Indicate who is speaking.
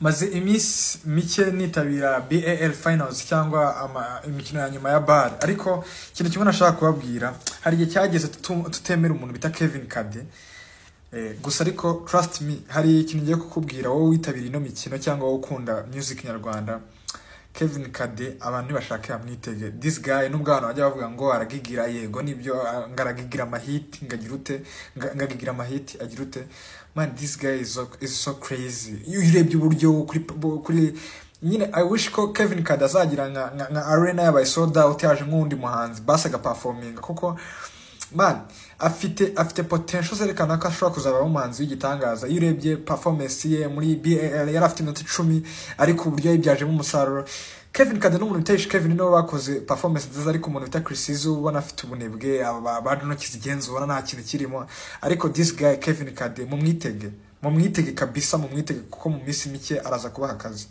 Speaker 1: maze iminsi mike nitabira BAL finals cyangwa ama- imikino ya nyuma ya bar ariko ikintu kimwe nashaka kubabwira hari igihe cyageze tutu- tutemera umuntu bita Kevin Kade Eh, gusa ariko trust me hari ikintu ngiye kukubwira wowe witabira ino mikino cyangwa wowe ukunda music nyarwanda Kevin Kade abantu nibashaka yamwitege this guy nubwo abantu bajya bavuga ngo aragigira yego nibyo ah, ngo aragigira amahiti ngagira ute nga- ngagigira amahiti agira ute man this guy is so, is so crazy iyo urebye uburyo kuri kuri nyine i wish ko Kevin Kade azagira nka, nka, nka arena yabaye sold out yaje nk'undi muhanzi basi agaperforminga kuko man afite afite potential zerekana ko ashobora kuzaba umuhanzi w'igitangaza iyo urebye performance ye muri BAL yari afite iminota icumi ariko uburyo yayibyajemo umusaruro Kevin Kade n'umuntu bita Kevin niwe bakoze performance nziza ariko umuntu bita Chris Izzo ubona afite ubunebwe aba- ba ntoki zigenza ubona nta kintu kirimo ariko this guy Kevin Kade mumwitege mumwitege kabisa mumwitege kuko mu minsi mike araza kubaha akazi